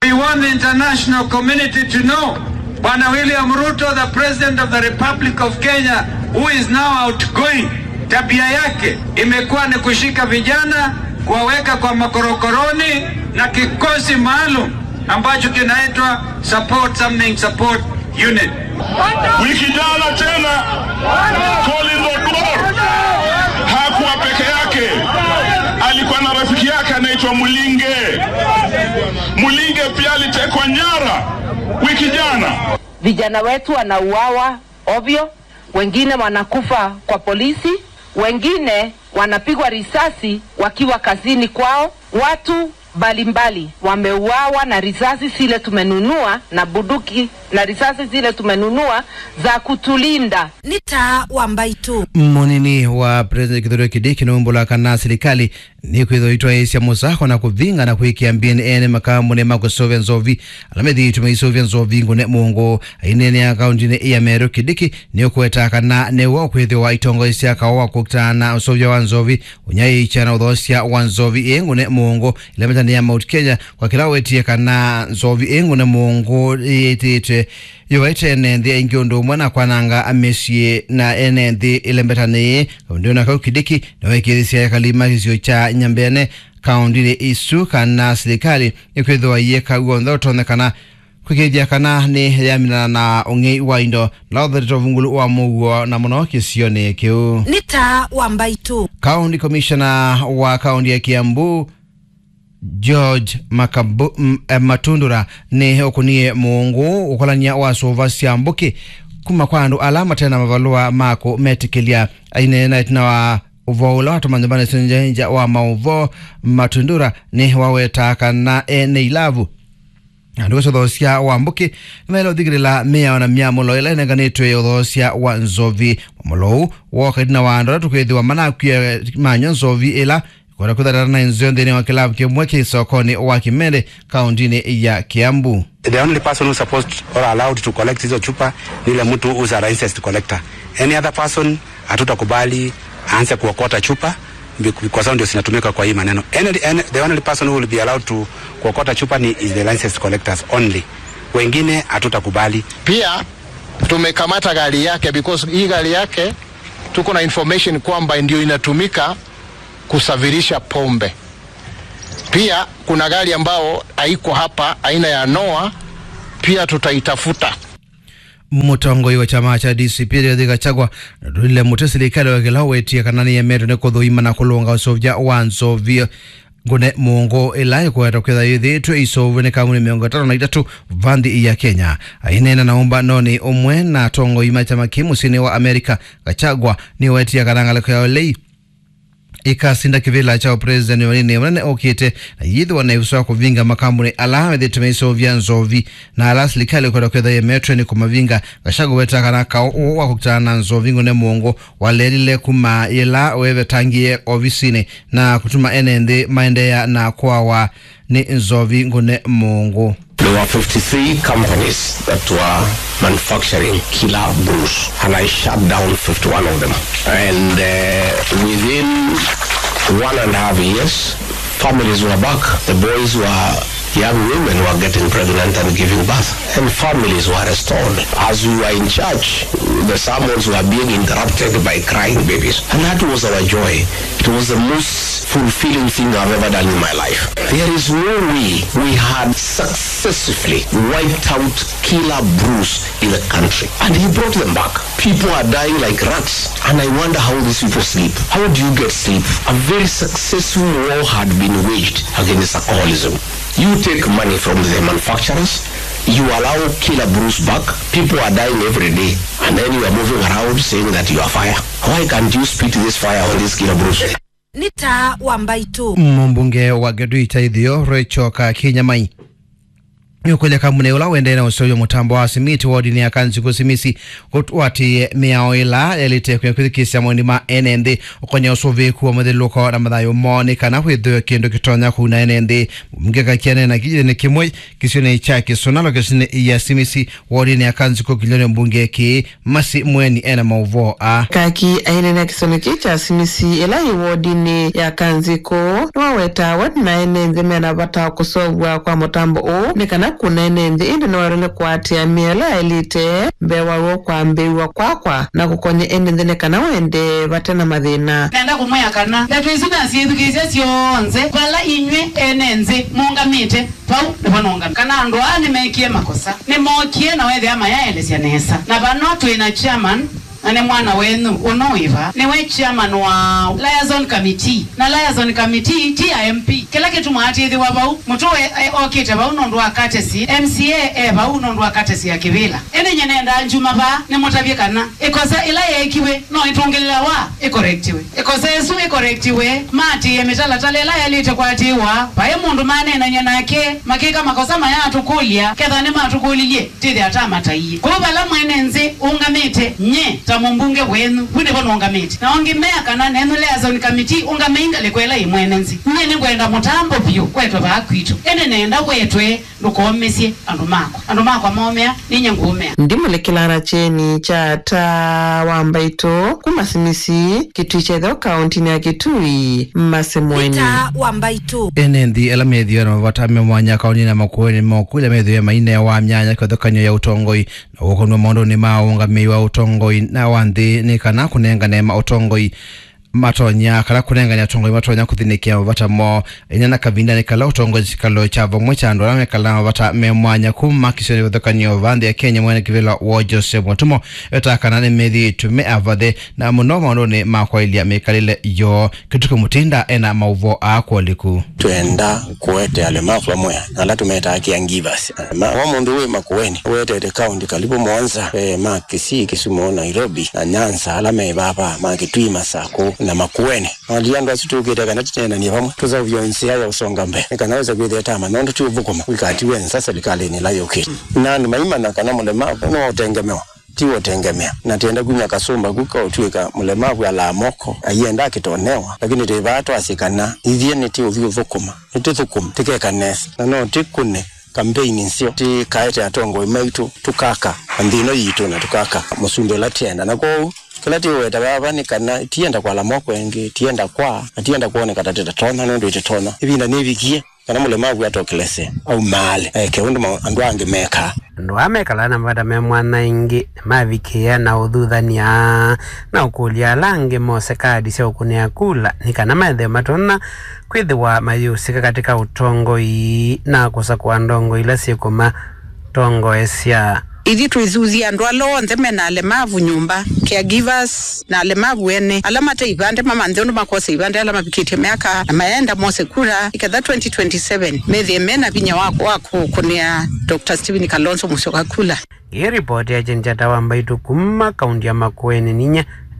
We want the international community to know Bwana William Ruto, the President of the Republic of Kenya, who is now outgoing, tabia yake imekuwa ni kushika vijana, kuwaweka kwa makorokoroni na kikosi maalum ambacho kinaitwa support something support unit. Wiki jana tena Colin Odor hakuwa peke yake, alikuwa na rafiki yake anaitwa Mulinge. Mulinge pia alitekwa nyara wiki jana. Vijana wetu wanauawa ovyo, wengine wanakufa kwa polisi, wengine wanapigwa risasi wakiwa kazini kwao. Watu mbalimbali wameuawa na risasi zile tumenunua na buduki na risasi zile tumenunua za kutulinda. ni taa wa mbaitu munini wa president kithurio kidiki numbula kana serikali ni kwithoitwa isya musako na kuvinga na kwikia mbini ene makambuni makusovya nzovi alamethi ituma isovya nzovi ngune mungu ainene akaundini iya meru kidiki ni ukweta kana newo kwithiwa itongo isya kawa kukutana usovya wa nzovi unyaicha na uthosya wa nzovi ingune mungu ilametania mount kenya kwa kila wetie kana nzovi ingune mungu ititwe yowaite enenthi aingi undu umwe na kwananga amesie na enenthi ilembetani kaunti na kau kidiki nawekithisya kalima kisio cha nyambene kaundini isu kana serikali ikwithiwa iye kauo nthe utonyekana kwikithia kana ni yaminana na ung'ei wa indo la uthetete uvungulu wa muguo na muno kisioni kiu ni taa wa mbaitu county commissioner wa kaunti ya kiambu george Makabu, m, eh, matundura ni ukunie muungu ukolania wa suva cia mbuki kuma kwa andu ala matena mavalua mako metikilia ainena itina wa uvo ula watumanyumbani sinjenja wa mauvo matundura ni waweta kana ene ilavu andu gicothocia wa mbuki nimaile uthigirila mia na miamulo ila inenganitwe uthocia wa nzovi mamulou wokaidina wa andu ala tukwithiwa manakwia manyo nzovi ila kwenda kutharana na nzio nthini wa kilabu kimwe ki sokoni wa kimende kaundini ya kiambu the only person who's supposed or allowed to collect hizo chupa ni ile mtu who's a licensed collector. Any other person hatutakubali aanze kuokota chupa bec- kwa sababu ndio zinatumika kwa hii maneno. Any, any, the only person who will be allowed to kuokota chupa ni is the licensed collectors only. Wengine hatutakubali. pia tumekamata gari yake because hii gari yake tuko na information kwamba ndio inatumika kusafirisha pombe. Pia kuna gari ambao haiko hapa aina ya Noah, pia tutaitafuta. mutongoi wa chama cha DCP Rigathi Gachagua natulile muti serikali wakila wetie kana ni yemeto ni kuthuima na kulunga usovya wa nzovi ngune mungu ila ikweta kwitha yithitwe isovu ni kauni miongo itatu na itatu vanthi ya Kenya ainena na umba noni umwe na tongo ima chama ki musini wa Amerika Gachagua ni wetia kana ngaliko yao lei ikasinda kivila cha president wanene wanene okite na yithiwa na ivuso ya kuvinga makambuni ala methitime isovya nzovi na ala serikali kwenda kwetha yemetwe ni kumavinga gashago wetakana kao wa kukutana na nzovi ngune mungu walelile kuma ila wevetangie ofisini na kutuma ene nthi maendeya na kwawa ni nzovi ngune mungu There were 53 companies that were manufacturing killer brews, and I shut down 51 of them. And uh, within one and a half years, families were back. The boys were young women were getting pregnant and giving birth, and families were restored. As we were in church, the sermons were being interrupted by crying babies, and that was our joy. It was the most fulfilling thing I've ever done in my life. There is no way we had successfully wiped out killer brews in the country, and he brought them back. People are dying like rats, and I wonder how these people sleep. How do you get sleep? A very successful war had been waged against alcoholism. You take money from the manufacturers, you allow killer brews back, people are dying every day, and then you are moving around saying that you are fire. Why can't you spit this fire on these killer brews? ni taa wa mbaitu mumbunge wa Geduita ithio Rachel Kinyamai yukulya kamune ula wendene usoyo mutambo wa simiti wodini ya kanziku simisi wati miao ila yalitekwe kwithikisya mwini ma enenthi ukonya usuviku wa muthiluko na mathayo moni kana kwithio kindu kitonya kuna enenthi mungeka kianena kijini kimwe kisione cha kisunalo kisini ya simisi wodini ya kanziku kilione mbunge ki masi mweni ena mauvo a kaki ainene kisoneki kya simisi ila iwodini ya kanziko niwaweta wadinaene nthi mena vata kusovwa kwa mutambo uu ni kana kunene nthi indi niwarele kuatia miela elite mbewawo kwambiwa kwakwa na kukonya indi nthi ni kana wende vate na mathina nenda kumwea kana ndatwisi nasiithukisya syonthe vala inywe ene nthi mungamite vau nivanonga kana andu aa nimekie makosa nimokie na wethia mayaelesya nesa na vano twina chairman na ni mwana wenu unoiva niwe chairman wa liaison committee na liaison committee timp kila kitu mwatithiwa vau mutu okite vau nondu wa katesi mca e vau nondu wa katesi ya kivila ene nyenenda njuma va nimutavye kana ikosa ila yekiwe no itungilila wa ikorektiwe ikosa isu ikorektiwe matiye mitalatala ila yalite kwatiwa vaye mundu manenanye nake makika makosa mayatukulya ketha nimatukulilie tithi ata mataiye kuvo vala mwene nzi ungamite nye ta mumbunge wenu wine vono ungamite na ongimea kana nenu liaison committee ungameinga likwela imwene nzi nye ningwenda mutambo vyu kwetwe vaakwitu ene nenda wetwe ndukoomesye andu mako andu mako amomea ninye nguumea ndimulekilana cheni cha ta wambaito kuma simisi kitui chetheo kauntini ya kitui mmasemweni ta wambaitu enenthi ela methio na mavata me mwanya kauni na makueni moku ila methio maine wa myanya kwethukanio ya utongoi na gukonua maundu-ini ma ungamii wa utongoi na wa nthi ni kana kunengane ma utongoi matonya kana kunengania utongoi matonya kuthinikia mavata mo ina na kavinda ni kala utongoi cikalo cha vamwe cha andu ala mekala mavata me mwanya kuma kisioni vithukanio va nthi ya kenya mwene kivila wo joseph mutumo etakana ni mithi tume avathe na muno maundu-ini ma kwailia mikalile yo kituku mutinda ena mauvo akwoliku twenda kuwete alemavu amwe ala tumeta caregivers ma wa mundu wi makueni wetete kaunti kalibu mwanza e, ma kisii kisumu nairobi na nyanza ala mevava ma kitui masako na makueni ali andu asu tukite kana tutenanie vamwe tuzauvyo nsia ya usonga mbe ikanaweza kwitheta manondo tuvukuma wikati wensa serikalini la yukite nandu maimana kana mulemavu niwotengemewa tiwotengemea na tienda kunya kasumba kuka utwika mulemavu ala moko ayenda akitonewa lakini tivato asikana ithie ni tiuthi uthukuma nitithukuma tikekanesa na no tikune kampeini nsio tikaete atongo imaitu tukaka anthino yitu na tukaka musumbi ula tienda na kou kila tiweta vava ni kana tienda kwala moko engi tienda kwa na tienda kuoneka tatita tona nundu ititona ivinda nivikie kana mulemavu atokelese au male eh, keundu andu angi meka andu amekala na mavata me mwana ingi mavikia na uthuthania na ukulia langi mose kadi sya ukunia kula ni kana maetheo matona kwithiwa mayusika katika utongoi na kusakua ndongo ila sikuma tongoesya ithi twithuthia andu ala onthe mena alemavu nyumba caregivers na alemavu ene ala mate ivande mamanthe undu makose ivande ala mavikitie miaka na maenda mose kura iketha 2027 methie mena vinya wako wakukunia dr stephen kalonzo musyoka kula ii ripoti ya chenchata wambaitu kuma kaunti ya makueni ninya